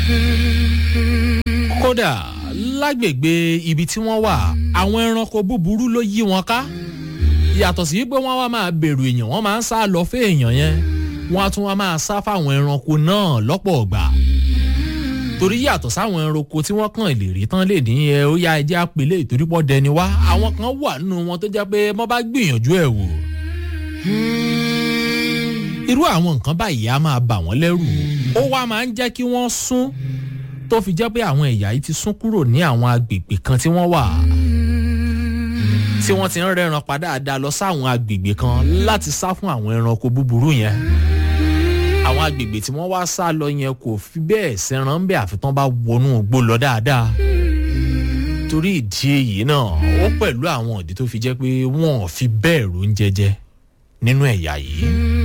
kódà lágbègbè ibi tí wọ́n wà àwọn ẹranko búburú ló yí wọn ká yàtọ̀ sí pé wọ́n wá máa bẹ̀rù èèyàn wọ́n máa ń sá lọ fún èèyàn yẹn wọ́n á tún wá máa sá fáwọn ẹranko náà lọ́pọ̀ ọ̀gbà torí yàtọ̀ sáwọn ẹranko tí wọ́n kàn lè rí tán lè dín ẹ ó yá ẹjẹ́ àpèlé ìtorí pọ̀ dẹni wá àwọn kan wà nínú wọn tó jẹ́ pé wọ́n bá gbìyànjú ẹ̀ wò irú àwọn nǹkan báyìí á máa bà wọ́n lẹ́rù ó wá máa ń jẹ́ kí wọ́n sún tó fi jẹ́ pé àwọn ẹ̀yà yìí ti sún kúrò ní àwọn agbègbè kan tí wọ́n wà tí wọ́n ti ń rẹ́ran padà dáadáa lọ sáwọn agbègbè kan láti sá fún àwọn ẹranko búburú yẹn àwọn agbègbè tí wọ́n wá sá lọ yẹn kò fi bẹ́ẹ̀ sẹ́ran ń bẹ́ àfitán bá wọnú igbó lọ dáadáa torí ìdí èyí náà ó pẹ̀lú àwọn ìdí tó fi jẹ́ pé wọ́n ò fi bẹ́ẹ̀ róúnjẹ jẹ nínú ẹ̀yà yìí.